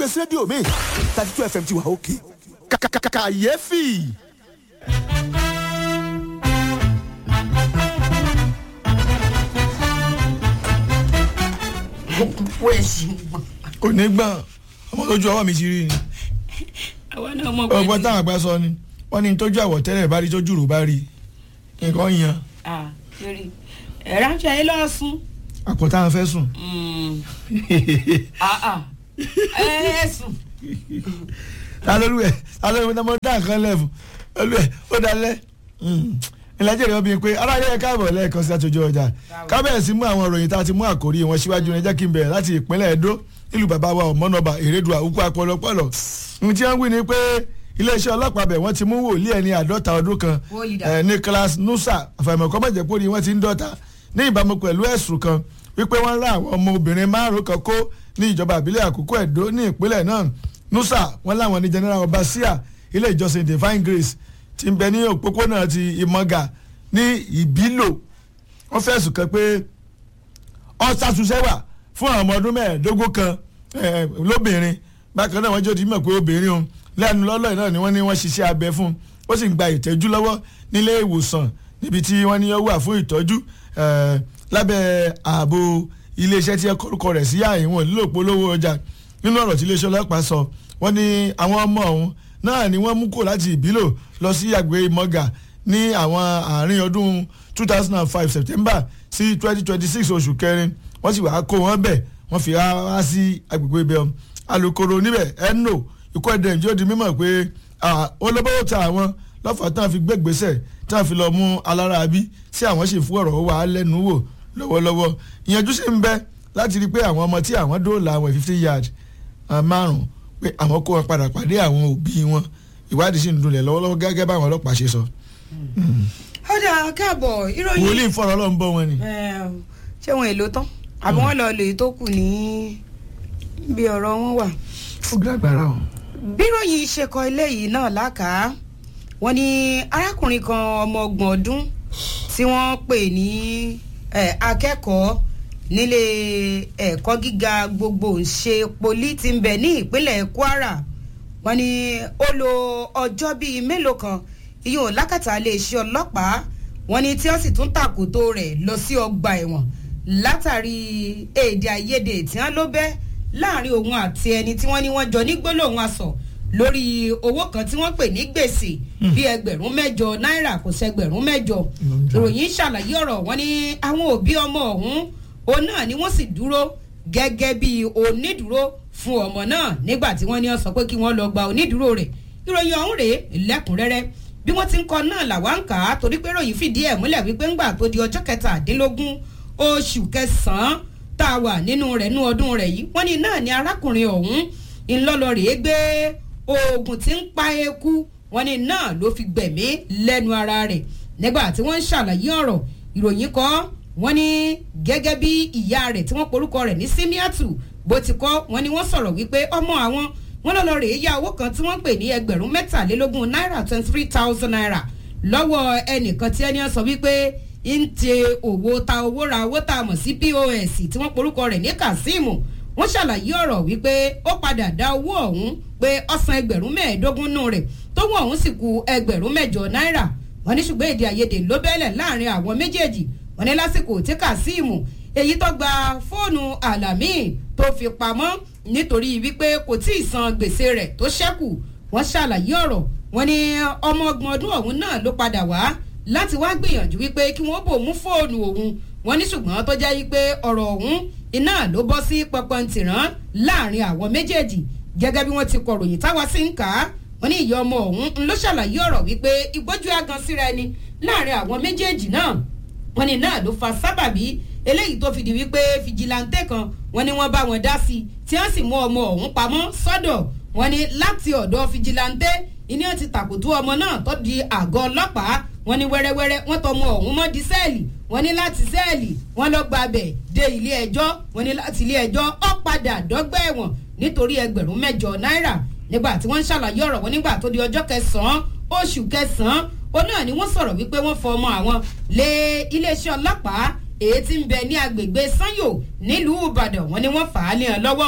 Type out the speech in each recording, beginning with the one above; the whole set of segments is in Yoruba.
gbé sí rédíò mi thirty two fm ti wà òkè kàkàkàkàyéfì. gbogbo ẹ̀sìn gbọ̀n. kò ní gbọ́n ọmọ lójú ọwọ́ mi ti rí ni àwa náà mọ̀ ọgbọ́n táwọn àgbà sọ ni wọ́n ní tójú àwọ̀tẹ́lẹ̀ bá rí tójú rò bá rí nǹkan yan ah lórí ẹ̀rọ àṣà yìí lọ́ọ́ sún. àpò táwọn fẹ́ sùn. ah ah ẹ sùn. ta lólu ẹ ta lólu ẹ mọ dá nǹkan lẹ́fù olú ẹ ó dalẹ̀ ìlàjẹ̀ rẹ̀ obìnrin pé aráyé ẹ káàbọ̀ lẹ́ẹ̀kan sí àtòjọ ọjà kábẹ̀rẹ̀ sí mú àwọn ìròyìn tá a ti mú àkórí wọn síwájú ní jẹ́ kí n bẹ̀rẹ̀ láti ìpínlẹ̀ Ẹdó nílùú bàbá wa ọ̀mọ́nàbà èrèdùà òkú apọlọpọlọ ohun tí wọ́n wí ni pé iléeṣẹ́ ọlọ́pàá bẹ̀ wọ́n ti mú wòlíì ẹni àádọ́ta ọdún kan Wòlíì Nicholas Nusa àfàìmọ̀kọ́ mọ̀jẹ̀pọ̀ ni wọ́n ti ń dọ́ta ní ìbámu pẹ̀lú ẹ̀sùn kan wípé wọ́n rá àwọn ọmọ obìnrin márùn kan kó ní ìjọba àbílẹ̀ àkókò Ẹdó ní ìpínlẹ̀ náà Nusa wọ́n láwọn ní General Obasia ilé ìjọsìn Divine Grace ti ń bẹ ní òpópónà ti Ìmọ̀gà ní Ìbílò wọ́n fẹ̀sùn kan pé ọ̀sàtúnṣẹ́wà fún àwọn ọmọ ọdún mẹ́ẹ̀ẹ́dógún kan lóbìnrin bákan náà wọ́n jẹ́ òdìmọ̀ pé obìnrin òun lẹ́nu lọ́lọ́ náà ni wọ́n ní wọ́n ṣiṣẹ́ abẹ fún un ó sì ń gba ìtẹ́jú lọ́wọ́ nílé ìwòsàn níbi tí wọ́n ní ó wà fún ìtọ́jú lábẹ́ ààbò iléeṣẹ́ tí ẹ kọ́rùkọ rẹ̀ sí àìwọ̀n lílò polówó ọjà nínú ọ̀rọ̀ tí iléeṣẹ́ ọlọ́pàá sọ wọ́n ní àwọn ọmọ ọ̀hún náà ni wọ́n mú kó láti ìbílò lọ sí àgbè mọ́gà ní àwọn àárín ọdún two thousand and five september sí twenty twenty six oṣù kẹrin wọ́n sì wáá kó wọn bẹ̀ wọ́n fi wá sí agbègbè ibẹ̀ alukoro níbẹ̀ ẹnu ikú ẹ̀dẹ̀ ǹjẹ́ ó di mímọ̀ pé olóbówó ta àwọn lọ́fà tán fi gbégbèsè tán fi lọ mú alára bí sí àwọn sì fún ọ̀rọ̀ wà á lẹ́nu wò lọ́wọ́lọ́wọ́ ìyẹnjú sì ń bẹ láti rí i pé àwọn ọmọ tí àwọn dóòlà àwọn fifty yard márùn pé àwọn kó wọn padà pàdé àwọn òbí wọn ìwádìí sì ń dunlẹ̀ lọ́wọ́lọ́wọ́ gẹ́gẹ́ báwọn ọlọ́pàá ṣe sọ. ọ̀dà káàbọ̀ ìròyìn. wòlíì fọ̀rọ̀ ọlọ́run bọ́ wọn ni. ṣé wọn èlò tán àbí wọn lọ lè tó kù ní bí ọ̀rọ̀ wọn wà. ó gbàgbára o. bíròyìn ṣe kọ eléyìí náà lákàá wọn ní arákùnrin kan ọmọ ọgbọ̀n ọdún tí wọ́n pè ní akẹ́kọ̀ọ́ nílé ẹ̀kọ́ gíga gbogbo ṣe poli tí ń bẹ ní ìpínlẹ̀ Kwara wọ́n ní ó lo ọjọ́ bíi mélòó kan ìyóò lákàtà iléeṣẹ́ ọlọ́pàá wọ́n ní tí wọ́n sì tún tàkòtò rẹ̀ lọ sí ọgbà ẹ̀wọ̀n látàrí èdè àìyedè tí wọ́n ló bẹ́ láàrin òun àti ẹni tí wọ́n ní wọ́n jọ ní gbólóhùn asọ̀ lórí owó kan tí wọ́n pè ní gbèsè bí ẹgbẹ̀rún mẹ́jọ náírà kò sẹ́gbẹ̀rún mẹ́jọ ìròyìn ṣàlàyé ọ̀rọ̀ wọ́n ní àwọn òbí ọmọ ọ̀hún òun náà ni wọ́n sì dúró gẹ́gẹ́ bí onídùúró fún ọmọ náà nígbà tí wọ́n ní ó sọ pé kí wọ́n lọ gba onídùúró rẹ̀ ìròyìn ọ̀hún rèé lẹ́kùnrẹ́rẹ́ bí wọ́n ti ń kọ náà làwa ń kà á torí pé ròyìn fìdí ẹ̀ múlẹ̀ wípé ńgbà tó di ọjọ́ kẹtàdínlógún oṣù kẹsàn-án tá a wà nínú rẹ̀ nú ọdún rẹ̀ yìí wọ́n ní náà ni arákùnrin ọ̀hún ńlọ́lọ́ rèé gbé oògùn tí ń pa eku wọ́n ní náà ló fi gbẹ̀mí lẹ́nu ara rẹ̀ nígbà tí wọ́n ń ṣàlàyé ọ̀rọ̀ ìròyìn kọ́ wọ́n ní gẹ́gẹ́ bí ìyá rẹ̀ tí wọ́n porúkọ rẹ̀ ní símíàtù bó ti kọ́ wọ́n ní wọ́n sọ̀rọ̀ wípé ọmọ àwọn wọ́n lọ lọ rèé yá owó kan tí wọ́n pè ní ẹgbẹ̀rún mẹ́tàlélógún náírà twenty three thousand naira lọ́wọ́ ẹnìkan tí ẹni sọ wípé ń tẹ owó ta owó ra owó tá a mọ̀ sí pos tí wọ́n porúkọ rẹ̀ ní kazeem wọ́n ṣàlàyé ọ̀rọ̀ wípé ó padà dá owó ọ̀hún pé ọ̀sán ẹgbẹ̀rún mẹ́ẹ̀ẹ́dógún nù rẹ̀ tówó ọ̀hún sì ku ẹgbẹ̀rún mẹ́jọ náírà wọ́n ní ṣùgbọ́n èdè àìyedè ló bẹ́lẹ̀ láàrin àwọn méjèèjì wọ́n ní lásìkò tí kazeem èyí tó gba fóònù alami tó fi pamọ́ nítorí wípé kò tí ì san gbèsè rẹ̀ tó ṣẹ́kù wọ́n ṣàlàyé ọ̀rọ̀ wọ́n ní ọmọ ọgbọ̀n ọdún ọ̀hún náà ló padà wá láti wá gbìyànjú wípé kí wọ́n bò mú fóònù òun wọ́n ní ṣùgbọ́n tó jẹ́ wípé ọ̀rọ̀ ọ̀hún iná ló bọ́ sí pọpọ́ntìrán láàrin àwọn méjèèjì gẹ́gẹ́ bí wọ́n ti kọ̀ròyìn táwa sí ń kà á wọ́n ní ìyá ọmọ ọ̀hún ló ṣàlàyé ọ̀rọ̀ wípé ìgbójú agan síra ẹni láàrin àwọn méjèèjì náà wọ́n ní náà ló fa sábàbí eléyìí tó fi di wípé fìjìláńtẹ kan wọ́n ní wọ́n bá wọn dá sí tí wọ́n sì mú ọmọ ọ̀hún pamọ́ sọ́dọ̀ wọ́n ní láti ọ̀dọ̀ fìjìláńtẹ ìní ti tàkùtù ọmọ náà tó di àgọ́ ọlọ́pàá wọ́n ní wẹ́rẹ́wẹ́rẹ́ wọ́n tọmọ ọ̀hún mọ́ di sẹ́ẹ̀lì wọ́n ní láti sẹ́ẹ̀lì wọ́n lọ gba abẹ dé ilé ẹjọ́ wọ́n ní láti ilé ẹjọ́ ó padà dọ́gbà ẹ̀wọ̀n nítorí ẹgbẹ̀rún mẹ́jọ náírà nígbà tí wọ́n ń ṣàlàyé ọ̀rọ̀ wọn nígbà tó di ọjọ́ kẹsàn-án oṣù kẹsàn-án ó náà ni wọ́n sọ̀rọ̀ wípé wọ́n fọ ọmọ àwọn lé iléeṣẹ́ ọlọ́pàá èyí tí ń bẹ ní agbègbè sanyo nílùú ìbàdàn wọ́n ní wọ́n fà á lé hàn lọ́wọ́ o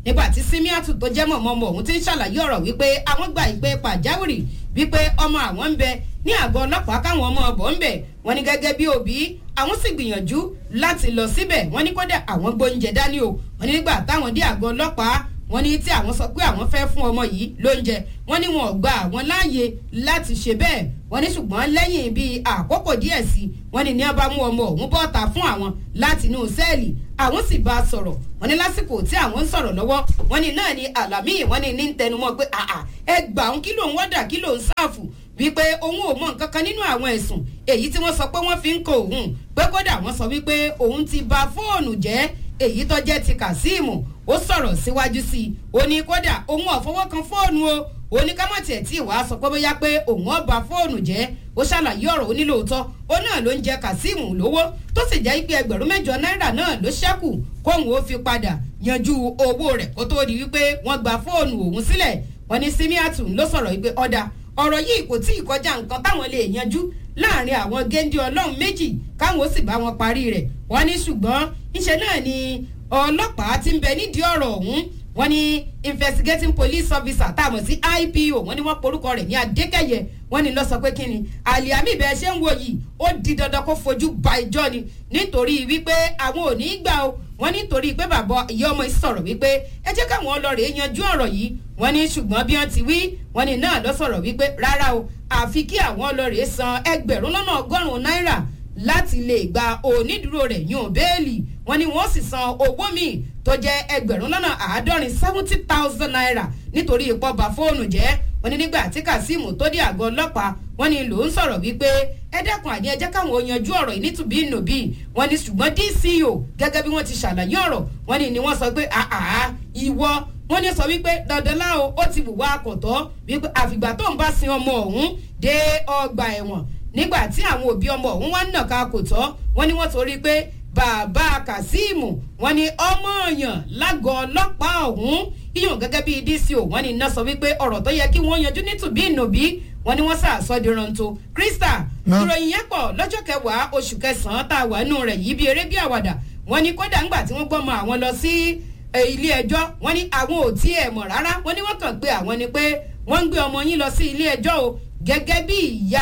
nígbà tí simiatu tó jẹ́ mọ̀mọ́mọ́ òun ti ń ṣàlàyé ọ̀rọ̀ wípé àwọn gba ìpè pàjáwìrì wípé ọmọ àwọn ń bẹ ní àgọ́ ọlọ́pàá káwọn ọmọ ọ̀bọ̀ ń bẹ̀ wọ́n ní gẹ́gẹ́ bí òbí àwọn sì gbìyànjú láti lọ síbẹ̀ wọ́n ní kódà àwọn gbóúnjẹ dání o wọ́n ní nígbà táwọn dé àgọ́ ọlọ́pàá wọ́n ní tí àwọn sọ pé àwọn fẹ́ fún ọmọ yìí lóúnjẹ wọ́n ní wọn ò gba àwọn láàyè láti ṣe bẹ́ẹ̀ wọ́n ní ṣùgbọ́n lẹ́yìn bíi àkókò díẹ̀ sí wọ́n ní ní wọ́n bá mú ọmọ òun bọ́ta fún àwọn láti inú sẹ́ẹ̀lì àwọn sì bá a sọ̀rọ̀ wọ́n ní lásìkò tí àwọn ń sọ̀rọ̀ lọ́wọ́ wọ́n ní náà ni àlàmì wọ́n ní ní ń tẹnumọ́ pé àà ẹ gbà òun kí lòun wọ́dà kí lòun sáàfù wípé òun ò mọ nǹkan kan nínú àwọn ẹ̀sùn èyí tí wọ́n sọ pé wọ́n fi ń kọ òun pé kódà wọ́n sọ wípé òun ti ba fóònù jẹ́ èyí tó jẹ́ ti kazeem ó sọ̀rọ̀ síwájú sí i ó ní kódà òun ò fọwọ́ kan fóònù o ó ní kámọ́tì ẹ̀ tí ìwà sọ pé bóyá pé òun ọba fóònù jẹ́ ó ṣàlàyé ọ̀rọ̀ onílòótọ́ ó náà ló ń jẹ kazeem lówó tó sì jẹ́ pé ẹgbẹ̀rún mẹ́jọ náírà náà ló ṣẹ́kù kóun ó fi padà yanjú owó rẹ̀ kó tó di wípé wọ́n gba fóònù òun sílẹ̀ wọ́n ní simiatu ló sọ̀rọ̀ wípé ọ̀dà ọ̀rọ̀ yìí kò tí ì kọjá nǹkan táwọn lè yanjú láàrin àwọn géńdé ọlọ́run méjì káwọn ó sì bá wọn parí rẹ̀ wọ́n ní ṣùgbọ́n ńṣe náà ni ọlọ́pàá ti ń bẹ nídìí ọ̀rọ̀ ọ̀hún wọ́n ní investigating police officer tá a mọ̀ sí ipo wọ́n ní wọ́n porúkọ rẹ̀ ní adékẹ́yẹ wọ́n ní lọ sọ pé kíni àlìyámì bẹ́ẹ̀ ṣe ń wo yìí ó di dandan kó fojú ba ìjọ ni nítorí wípé àwọn ò ní í gbà o wọ́n nítorí pé bàbá ìyá ọmọ yìí sọ̀rọ̀ wípé ẹ jẹ́ káwọn ọlọ́rẹ̀ yanjú ọ̀rọ̀ yìí wọ́n ní ṣùgbọ́n bí wọ́n ti wí wọ́n ní náà lọ sọ̀rọ̀ wípé rárá o àfi kí àwọn ọlọ́rẹ̀ san ẹgbẹ̀rún lọ́nà ọgọ́rùn-ún náírà láti lè gba onídùúró rẹ̀ yún bẹ́ẹ̀lì wọ́n ní wọ́n sì san owó míì tó jẹ́ ẹgbẹ̀rún lọ́nà àádọ́rin seventy thousand naira nítorí ipò bá fóònù jẹ́ wọ́n ní nígbà tí kazeem tó dé àgọ́ ọlọ́pàá wọ́n ní ló ń sọ̀rọ̀ wípé ẹ dẹ́kun àní ẹ jẹ́ káwọn ò yanjú ọ̀rọ̀ yìí nítubí nùbí wọ́n ní ṣùgbọ́n dco gẹ́gẹ́ bí wọ́n ti ṣàlàyé ọ̀rọ̀ wọ́n ní ni wọ́n sọ pé àà ìwọ wọ́n ní sọ wípé dandanlá o ó ti wùwá akọ̀tọ́ wípé àfìgbà tó ń bá sin ọmọ ọ̀hún dé ọgbà ẹ̀wọ̀n nígbà tí àwọn òbí ọmọ ọ̀hún wá ń nàka kò tọ́ wọ́n ní wọ́n torí pé bàbá kazeem wọ́n ní ọmọ ọ̀yàn lágọ̀ọ́ ọlọ́pàá ọ̀hún iyùn gẹ́gẹ́ bíi dco wọ́n ní iná sọ wípé ọ̀rọ̀ tó yẹ kí wọ́n yanjú nítùbí ìnùbí wọ́n ní wọ́n sàásọ́ di rántó krista ìròyìn yẹn pọ̀ lọ́jọ́ kẹwàá oṣù kẹsàn-án tá a wà nù rẹ̀ yìí bí eré bí àwàdà wọ́n ní kódà ńgbà tí wọ́n gbọ́mọ àwọn lọ sí ilé ẹjọ́ wọ́n ní àwọn ò tí ẹ̀ mọ̀ rárá wọ́n ní wọ́n kàn pé àwọn ni pé wọ́n ń gbé ọmọ yín lọ sí ilé ẹjọ́ o gẹ́gẹ́ bí ìyá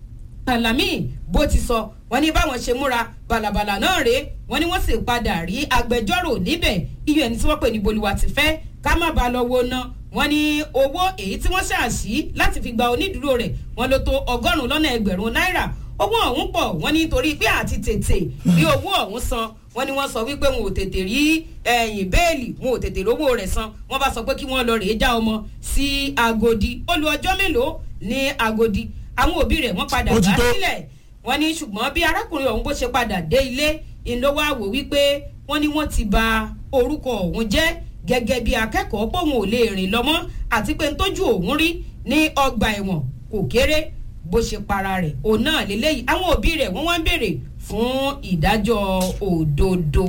alami bó ti sọ wọ́n ní báwọn ṣe múra bàlàbàlà náà rèé wọ́n ní wọ́n sì padà rí agbẹjọ́rò níbẹ̀ iye ẹni tí wọ́n pè ní bolúwa ti fẹ́ ká má ba lọ wo ná wọ́n ní owó èyí tí wọ́n ṣàṣì láti fi gba onídùúró rẹ̀ wọ́n ló tó ọgọ́rùn-ún lọ́nà ẹgbẹ̀rún náírà owó ọ̀hún pọ̀ wọ́n ní torí pé àti tètè rí owó ọ̀hún san wọ́n ní wọ́n sọ wípé wọn ò tètè rí ẹ̀yìn bẹ́ẹ̀lì wọn ò tètè rówó rẹ̀ san wọ́n bá sọ pé kí wọ́n lọ rèé já ọmọ sí agodi ó lu ọjọ́ mélòó ní agodi àwọn òbí rẹ̀ wọ́n padà gbà sílẹ̀ wọ́n ní ṣùgbọ́n bí arákùnrin ọ̀hún bó ṣe padà dé ilé ìlówó àwò wípé wọ́n ní wọ́n ti ba orúkọ ọ̀hún jẹ́ gẹ́gẹ́ bí akẹ́kọ̀ọ́ pòun ò lè rìn lọ́mọ́ àti pé ntójú òun rí ní ọgbà ẹ̀wọ̀n kò kéré bó ṣe para rẹ̀ òun náà lélẹ́yìí àwọn òbí rẹ̀ wọ́n wá ń béèrè fún ìdájọ́ òdodo.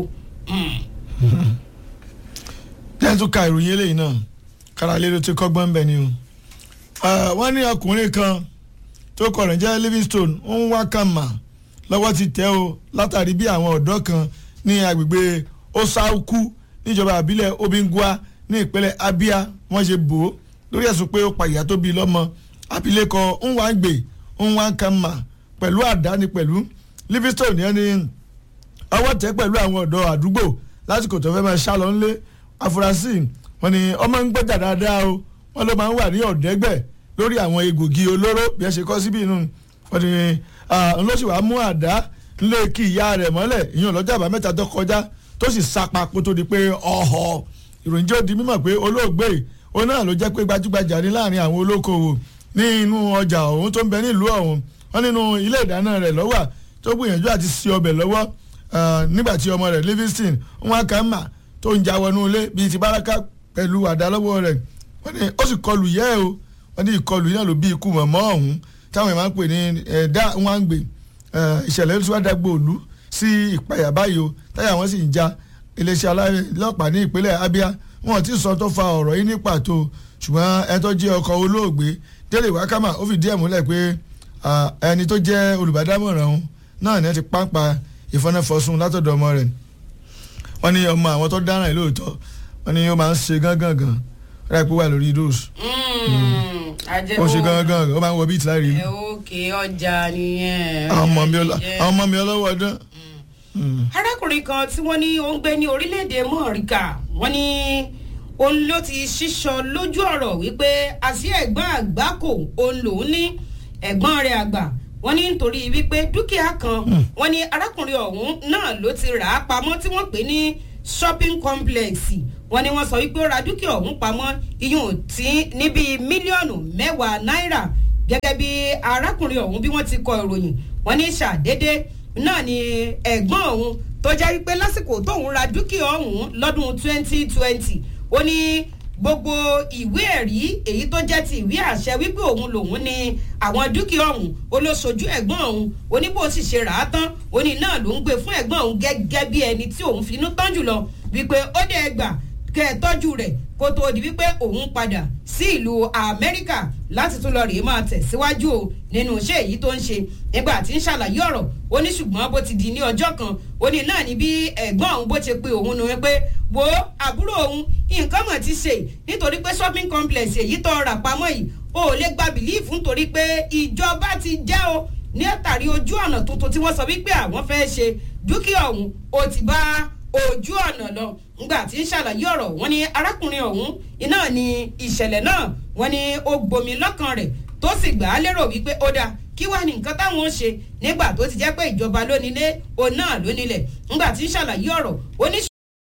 tẹ́tù ka ìròyìn eléyìí náà káralé ló ti kọ́gbọ́n bẹ́ẹ̀ ni o wọ́n ní ọkùnrin kan tó kọ̀ rẹ̀ jẹ́ livingstone ń wá kàmà lọ́wọ́ ti tẹ́ o látàrí bí àwọn ọ̀dọ́ kan ní agbègbè osauku níjọba àbílẹ̀ obingua ní ìpínlẹ̀ abia wọ́n ṣe bò ó lórí ẹ̀sùn pé ó pa ìyá tó bí lọ́mọ abilékọ nwangbè nwankama pẹ̀lú àdáni pẹ̀lú livingstone yẹn ni ọwọ́ tẹ́ pẹ̀lú àwọn ọ̀dọ́ àdúgbò lásìkò tó fẹ́ máa ṣá lọ nílé afurasí wọn ni ọmọ ń gbẹ́jà dáadáa o wọn ló máa ń wà ní ọ̀dẹ́gbẹ̀ lórí àwọn egbògi olóró bí ẹ ṣe kọ́ síbí inú wọn ni ńlọ́sì wàá mú àdá ńlé kí ìyá rẹ̀ mọ́lẹ̀ ìyẹn lọ́jọ́ àbámẹ́ta tó kọjá tó sì sapa kó tó di pé ọ̀họ̀ ìròyìn jẹ́ ó di mímọ̀ pé olóògbé òun náà ló jẹ́ pé gbajúgbajà ní láàrin àwọn olókoòwò ní inú ọjà ọ̀hún tó ń bẹ nílùú ọ̀hún wọn nínú ilé ìdáná rẹ̀ lọ́wọ́ tó gbìyànjú àti sí ọbẹ̀ lọ́wọ́ nígbà tí ọmọ rẹ̀ livingston wọn kà mà tó ń já wọnú ilé bíi ti báraka pẹ̀lú àdá lọ́wọ́ rẹ̀ wọ́n ní ó sì kọlù yẹ́ o wọ́n ní ìkọlù yìí náà ló bí ikú mọ̀mọ́ ọ̀hún táwọn èèyàn máa ń pè ní ẹ̀dá wọn ń gbé ìṣẹ̀lẹ̀ tó wá dàgbò òlu sí ìpayà báyìí o táyà wọn sì ń já iléeṣẹ́ ọlọ́pàá ní ìpínlẹ̀ abia wọn ti sọ tó fa ọ̀rọ̀ yìí ní pàtó ṣùgbọ́n ẹni tó jẹ́ ọkọ̀ olóògbé délé wákàmà ó fìdí ẹ̀ múlẹ̀ pé ẹni tó jẹ́ olùbádámọ̀ràn òun náà ní ẹ ti pàǹpà ìfọ́nẹ́fọ́sùn látọ̀dọ̀ ọmọ rẹ̀ wọ́n ní ọmọ àwọn tó dáràn lóòótọ́ wọ́n ní ó máa ń ṣe gángan gan rẹ̀ pé ó wà lórí dose ajẹ́ ó ń ṣe gángan gan ó máa ń wọ bíi tìlárí ẹ òkè ọjà nìyẹn. àwọn ọmọ mi ọlọ- àwọn ọmọ mi ọlọ́wọ́ ọdún. arákùnrin kan tí wọ́n ní ó ń gbé ní orílẹ̀-èdè mọ́ọ̀ríkà wọ́n ní òun ló ti ṣíṣọ lójú ọ̀rọ̀ wípé àṣì ẹ̀gbọ́n àgbákò òun lòún ní ẹ̀gbọ́n rẹ̀ àgbà wọ́n ní nítorí wípé dúkìá kan wọ́n ní arákùnrin ọ̀hún náà ló ti rà á pamọ́ tí wọ́n pè ní shopping complex wọ́n ní wọ́n sọ wípé ó ra dúkìá ọ̀hún pamọ́ iyùn tí ní bíi mílíọ̀nù mẹ́wàá náírà gẹ́gẹ́ bí arákùnrin ọ̀hún bí wọ́n ti kọ ìròyìn wọ́n ní ṣàdédé náà ni ẹ̀gbọ́n òun tó jẹ́ wípé lásìkò tóun ra dúkìá ọ̀hún lọ́dún 2020 ó ní gbogbo ìwé ẹ̀rí èyí tó jẹ́ ti ìwé àṣẹ wípé òun lòun ní àwọn dúkìá ọ̀hún ó ló sojú ẹ̀gbọ́n òun ó ní bó sì ṣe rà á tán ó ní náà ló ń gbé fún ẹ̀gbọ́n òun gẹ́gẹ́ bí ẹni tí òun finú tán jùlọ wípé ó dé ẹgbàá kẹ́ ẹ tọ́jú rẹ̀ kó tóó di wípé òun padà sí ìlú amẹ́ríkà láti tún lọ rèé máa tẹ̀síwájú o nínú iṣẹ́ èyí tó ń ṣe nígbà tí ń ṣàlàyé ọ̀rọ̀ ó ní ṣùgbọ́n bó ti di ní ọjọ́ kan ó ní náà ní bí ẹ̀gbọ́n òun bó ṣe pe òun nu pé wo àbúrò òun nǹkan mọ̀ ti ṣe nítorí pé shopping complex èyí tó rà pamọ́ yìí o ò lè gba bìlíìfù nítorí pé ìjọba ti jẹ́ o ní àtàrí ojú ọ̀nà tuntun tí wọ́n sọ wípé àwọn fẹ́ ṣe dúkìá ọ̀hún ó ti bá ojú ọ̀nà lọ ngbà tí ń ṣàlàyé ọ̀rọ̀ wọn ni arákùnrin ọ̀hún iná ni ìṣẹ̀lẹ̀ náà wọn ni ó gbomi lọ́kàn rẹ̀ tó sì gbà á lérò wípé ó dáa kí wàá ní nǹkan táwọn ó ṣe nígbà tó ti jẹ́ pé ìjọba lónílé òun náà lónílẹ̀ ngbà tí ń ṣàlàyé ọ̀rọ̀ ó ní